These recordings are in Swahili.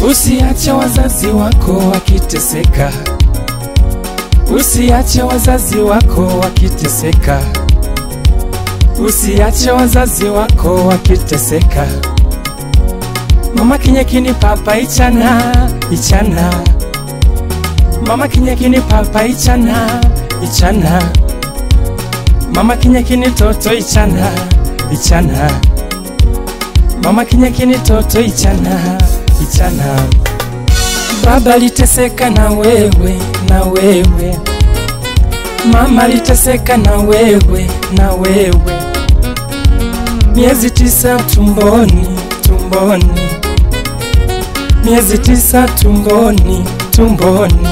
Usiache wazazi wako wakiteseka, usiache wazazi wako wakiteseka, usiache wazazi wako wakiteseka. Mama kinyekini papa ichana ichana, mama kinyekini papa ichana ichana, mama kinyekini toto ichana ichana, mama kinyekini toto ichana ichana. Baba liteseka na wewe na wewe, mama liteseka na wewe na wewe, miezi tisa tumboni tumboni, miezi tisa tumboni tumboni,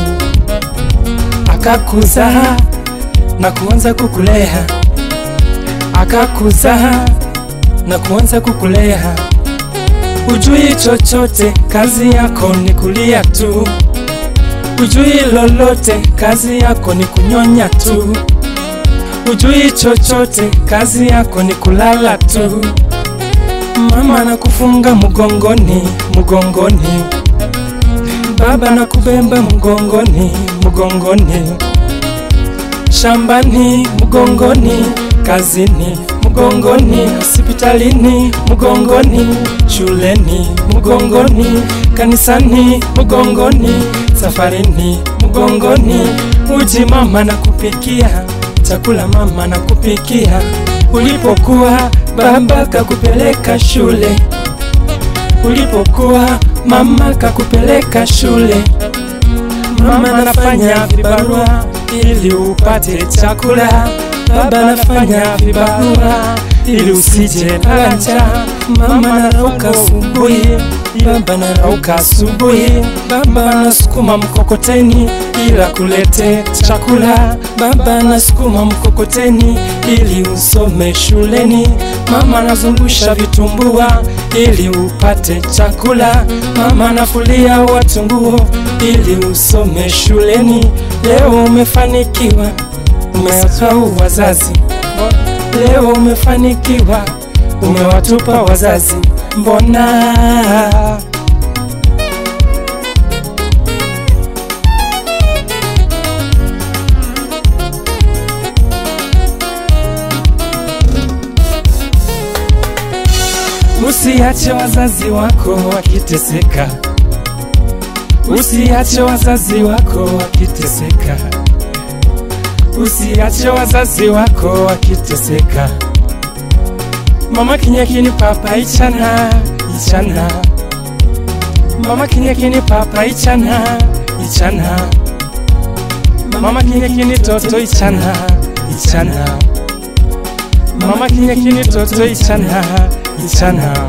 akakuzaa na kuanza kukulea, akakuzaa na kuanza kukulea Ujui chochote, kazi yako ni kulia tu. Ujui lolote, kazi yako ni kunyonya tu. Ujui chochote, kazi yako ni kulala tu. Mama nakufunga mgongoni, mgongoni. Baba nakubeba mgongoni, mgongoni. Shambani mgongoni, kazini mgongoni, hospitalini mgongoni, shuleni mgongoni, kanisani mgongoni, safarini mgongoni. Uji mama na kupikia, chakula mama na kupikia. Ulipokuwa baba kakupeleka shule, ulipokuwa mama kakupeleka shule. Mama anafanya vibarua ili upate chakula baba anafanya vibarua ili usije lala njaa. Mama anarauka asubuhi, baba anarauka asubuhi, baba anasukuma mkokoteni ili akulete chakula, baba anasukuma mkokoteni ili usome shuleni, mama anazungusha vitumbua ili upate chakula, mama anafulia watu nguo ili usome shuleni. Leo umefanikiwa umesahau wazazi, leo umefanikiwa, umewatupa wazazi, mbona? Usiache wazazi wako wakiteseka, usiache wazazi wako wakiteseka usiache wazazi wako wakiteseka. Mama kinyekini papa ichana ichana, mama kinyekini papa ichana ichana, mama kinyekini toto ichana ichana, mama kinyekini toto ichana ichana.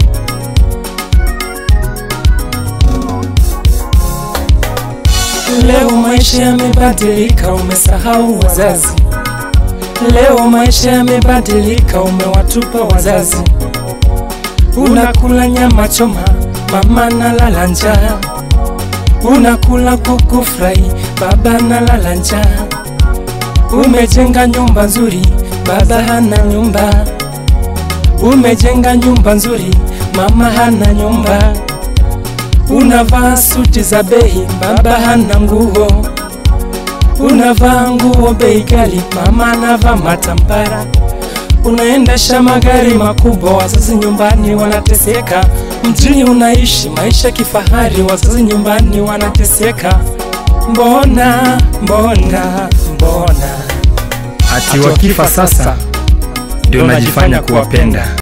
Leo maisha yamebadilika, umesahau wazazi. Leo maisha yamebadilika, umewatupa wazazi. Unakula nyama choma, mama nalala njaa. Unakula kuku fry, baba nalala njaa. Umejenga nyumba nzuri, baba hana nyumba. Umejenga nyumba nzuri, mama hana nyumba. Unavaa suti za bei, baba hana nguo. Unavaa nguo bei ghali, mama anavaa matambara. Unaendesha magari makubwa, wazazi nyumbani wanateseka. Mjini unaishi maisha kifahari, wazazi nyumbani wanateseka. Mbona, mbona, mbona Ati wakifa sasa ndio najifanya kuwapenda.